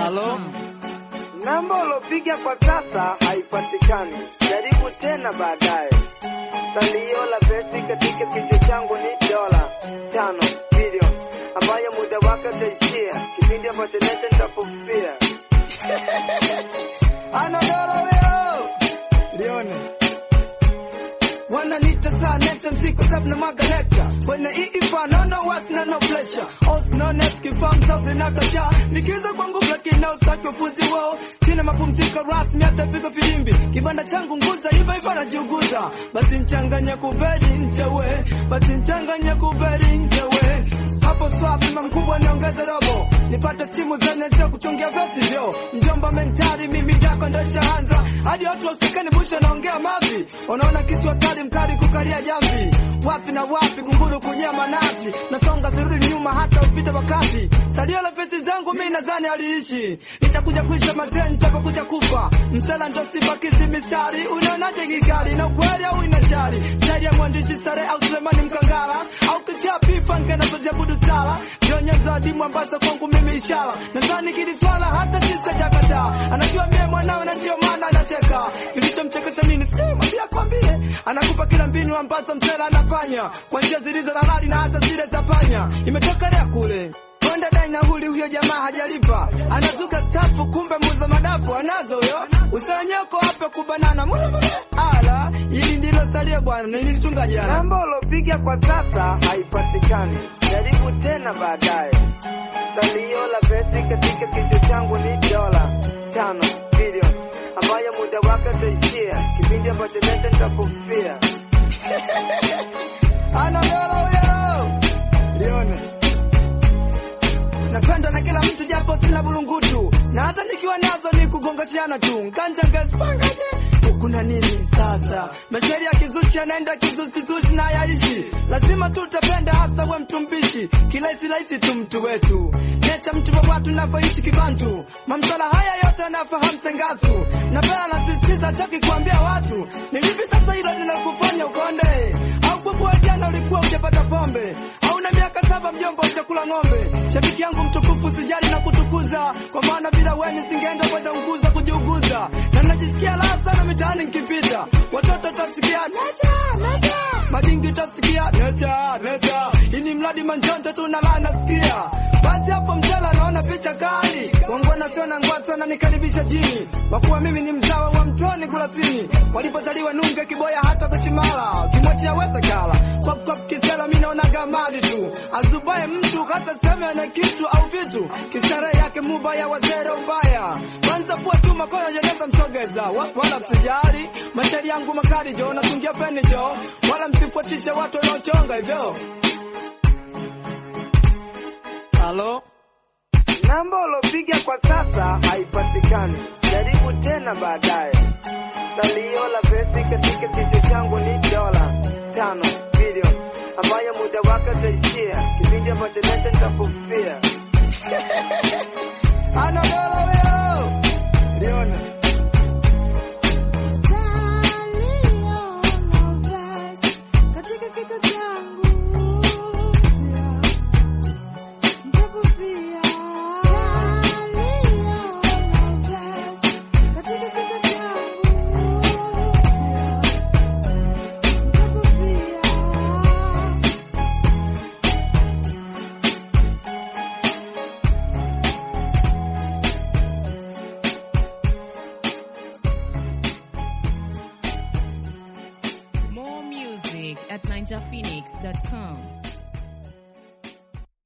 Halo, Namba ulopiga kwa sasa haipatikani, jaribu tena baadaye. Salio la pesi katika kichwa changu ni dola tano bilioni ambayo muda wake utaishia kipindi ambacho nete nitakufia. ana dola leo lione wananiita saa neta msiku sabu na mwaga lecture kwenye iifa nono was na no pressure os no net kifam sauzi na kasha nikiza kwangu lakini na usaki upuzi wao sina mapumziko rasmi hata pigo filimbi kibanda changu nguza iva iva najiuguza basi nchanganya kuberi nchewe basi nchanganya kuberi nchewe hapo swafi mkubwa niongeze robo nipate timu zenye sio kuchungia vesi vyo mjomba mentari mimi jako ndo ishaanza hadi watu wasikani busha naongea mavi unaona kitu hatari mkali kukalia jamvi wapi na wapi kunguru kunyama nasi nasonga sirudi nyuma hata upite wakati salio la vesi zangu mi nadhani aliishi nitakuja kuisha mazee nitapokuja kufa msela ndo sibakizi mistari unaonaje kikali na ukweli au inashari zaidi ya mwandishi sare au sulemani mkangala au kichapi fanke na kuziabudu sala nyonyezo adimu ambazo kwangu mimi ishara nadhani kili swala hata sisajakataa anajua mie mwanawe na ndio maana anacheka kilichomchekesha nini simwambia kwambie anakupa kila mbinu ambazo msela anafanya kwa njia zilizo na hali na hata zile za panya imetokelea kule Konda dai na huli huyo jamaa hajalipa, anazuka tafu, kumbe muza madafu anazo huyo. Usanyoko hapa kubanana mule mule. Ala, hili ndilo salio bwana, nilitunga jana. Namba ulopiga kwa sasa haipatikani, jaribu tena baadaye. Salio la pesi katika kichwa changu ni dola tano bilioni ambayo muda wake utaishia kipindi ambacho nete nitakufia. Ana dola huyo. Lione. Napenda na kila mtu japo sina bulungutu, na hata nikiwa nazo ni kugongashiana tu. Nganja ngaspangaje kuna nini sasa? Mashairi ya kizushi yanaenda kizushi na yaishi, lazima tu utapenda, hasa we mtu mbishi, kirahisi rahisi tu mtu wetu, necha mtu wa watu navyoishi kibantu, mamsala haya yote anafahamu sengasu, na pela nasisitiza chaki kuambia watu, ni vipi sasa hilo linakufanya ukonde, au kwa kuwa jana ulikuwa ujapata pombe, au na miaka saba mjomba ujakula ng'ombe, shabiki yangu mtukufu sijali na kutukuza, kwa maana bila weni singeenda kwenda unguza kujiuguza, na najisikia raha sana mitaani nikipita, watoto tasikia necha necha, madingi tasikia necha necha, ini mradi manjonjo tu na lana nasikia basi hapo mtela naona picha kali wangwana sio na ngwaso na nikaribisha jini wakuwa mimi ni mzawa wa mtoni kurasini walipozaliwa nunge kiboya hata kuchimala kimwachia weza kala kwa kwa kisela mimi naona gamadi tu azubaye mtu hata sema na kitu au vitu kisare yake mubaya wazere ubaya kwanza kuwa tu makono jeneza msogeza wa- wala msijali mashairi yangu makali jo natungia peni jo wala msifuatishe watu wanaochonga hivyo halo Namba ulopiga kwa sasa haipatikani, jaribu tena baadaye. Salio la pesi katika kichwa changu ni dola tano bilioni ambayo muda wake utaishia kipindi ambacho nete nitakufia. ana dola huyo liona katika kichwa changu nitakufia. Katika kichwa changu nitakufia. More music at ninjaphoenix.com.